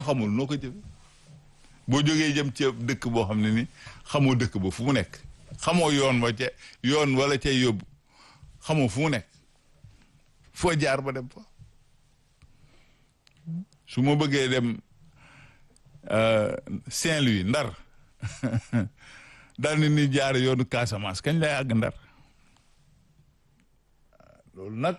xamul noo ko jëfe boo jógee jëm ci dëkk boo xam ne ni xamoo dëkk ba fu mu nekk xamoo yoon wa ca yoon wala cay yóbbu xamoo fu mu nekk foo jaar ba dem fa su ma bëggee dem Saint-Louis Ndar daal ni ni jaar yoonu Casamance kañ lay àgg Ndar loolu nag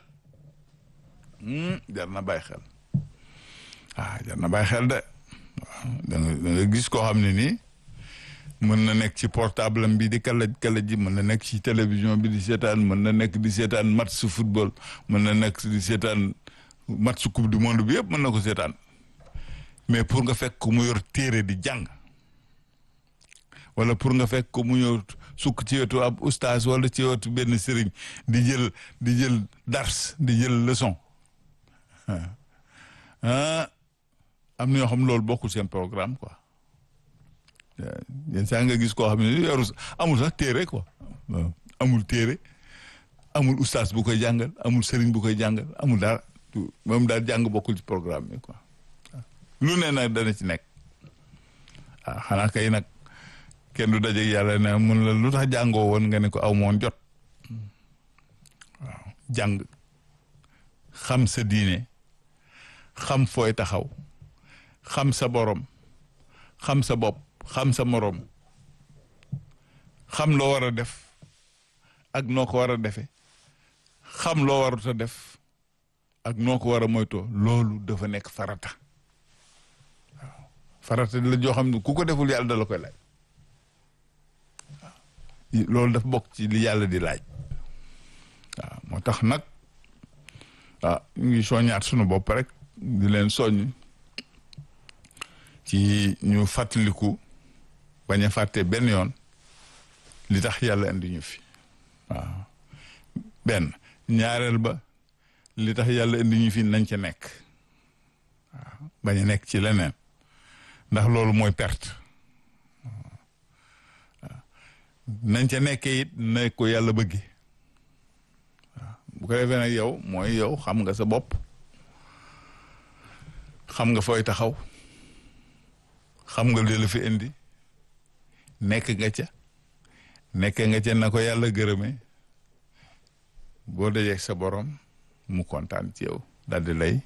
jar na bàyyi xel ah jar na bàyyi xel de waaw da nga da nga gis koo xam ne nii mën na nekk ci portable am bi di kalaj kalaj ji mën na nekk ci télévision bi di seetaan mën na nekk di seetaan match su football mën na nekk di seetaan match su coupe du monde bi yëpp mën na ko seetaan mais pour nga fekk ko mu yor téere di jàng wala pour nga fekk ko mu yor sukk ci wetu ab oustaz wala ci wetu benn sëriñ di jël di jël dars di jël leçon ah am na ñoo xam loolu bokkul seen programme quoi yenn saa nga gis koo xam ne yoru amul sax téere quoi amul téere amul oustaz bu koy jàngal amul sëriñ bu koy jàngal amul dara moom daal jàng bokkul ci programme bi quoi lu ne nag dana ci nekk ah xanaa kay nag kenn du daje yàlla ne mun la lu tax jàngoo woon nga ne ko aw moon jot waaw jàng xam sa diine xam fooy taxaw xam sa borom xam sa bopp xam sa morom xam loo war a def ak noo ko war a defee xam loo warut a def ak noo ko war a moytoo loolu dafa nekk farata waaw farata la joo xam ne ku ko deful yàlla da la koy laaj waaw loolu dafa bokk ci li yàlla di laaj waaw moo tax nag ah ñu ngi soññaat sunu bopp rek di leen soññ ci ñu fàttaliku bañ a fàtte benn yoon li tax yàlla indi ñu fi waaw benn ñaareel ba li tax yàlla indi ñu fi nañ ca nekk waaw bañ a nekk ci leneen ndax loolu mooy perte waaw nañ ca nekkee it na ko yàlla bëgge waaw bu ko defee nag yow mooy yow xam nga sa bopp xam nga fooy taxaw xam nga li la fi indi nekk nga ca nekk nga ca na ko yàlla gërëmee boo dajee sa borom mu kontaan ci yow daal di lay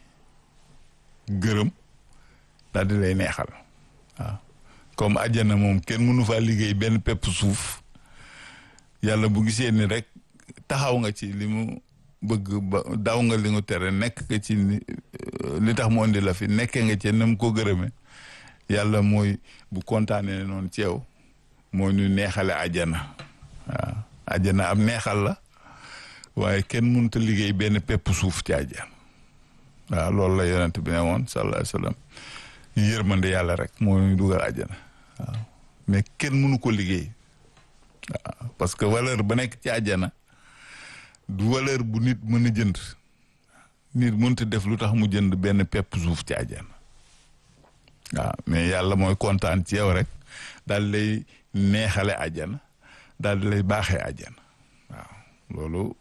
gërëm daal di lay neexal waaw comme àjjana moom kenn mënu faa liggéey benn pepp suuf yàlla bu gisee ni rek taxaw nga ci li mu bëgg ba daw nga li nga tere nekk nga ci li tax mu indi la fi nekkee nga ci na mu ko gërëmee yàlla mooy bu kontaanee noonu ci yow moo ñu neexale àjjana waaw àjjana am neexal la waaye kenn mënut a liggéey benn pepp suuf ci àjjana waaw loolu la yonent bi ne woon sallallahu alayhi wa sallam yërmande yàlla rek moo ñu dugal àjjana waaw mais kenn mënu ko liggéey waaw parce que valeur ba nekk ci àjjana du valeur bu nit mën a jënd nit mënut a def lu tax mu jënd benn pepp suuf ci àjjana waaw mais yàlla mooy kontaan ci yow rek daal lay neexale àjjana daal di lay baaxee àjjana waaw loolu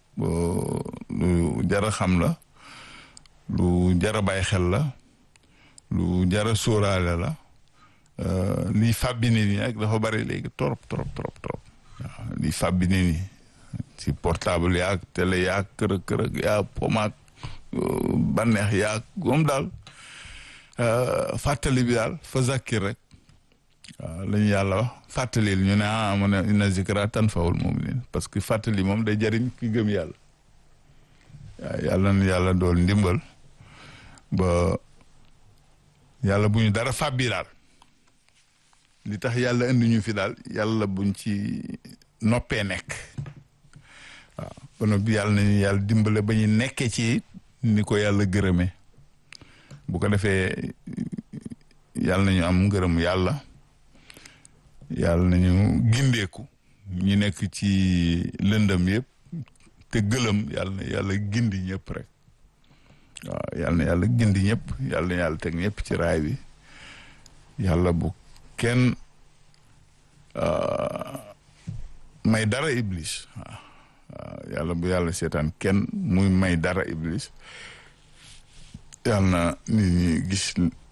lu jara xam la lu jara bàyyi xel la lu jara sóoraale la liy fàbbi nit ñi rek dafa bari léegi trop trop trop trop waaw liy fàbbi nit ñi ci portable yaag télé yaag kërëg kërëg yaag pomaak banneex yaag moom daal fàttali bi daal fa zakkir rek waaw la ñu yàlla wax fàttalil ñu ne ah mu ne inna zikra tanfa'ul mu'minin parce que fàttali moom day jariñ ki gëm yàlla waaw yàlla na yàlla dool ndimbal ba yàlla bu ñu dara fàbbi daal li tax yàlla indi ñu fi daal yàlla buñ ci noppee nekk waaw ba noppi yàlla nañu yàlla dimbale ba ñu nekkee ci ni ko yàlla gërëmee bu ko defee yàlla nañu am ngërëm yàlla yàlla nañu gindeeku ñu nekk ci lëndëm yëpp te gëlëm yàlla na yàlla gindi ñëpp rek waaw yàlla na yàlla gindi ñëpp yàlla na yàlla teg ñëpp ci raay bi yàlla bu kenn may dara iblis waaw waaw yàlla bu yàlla seetaan kenn muy may dara iblis yàlla na nit ñi gis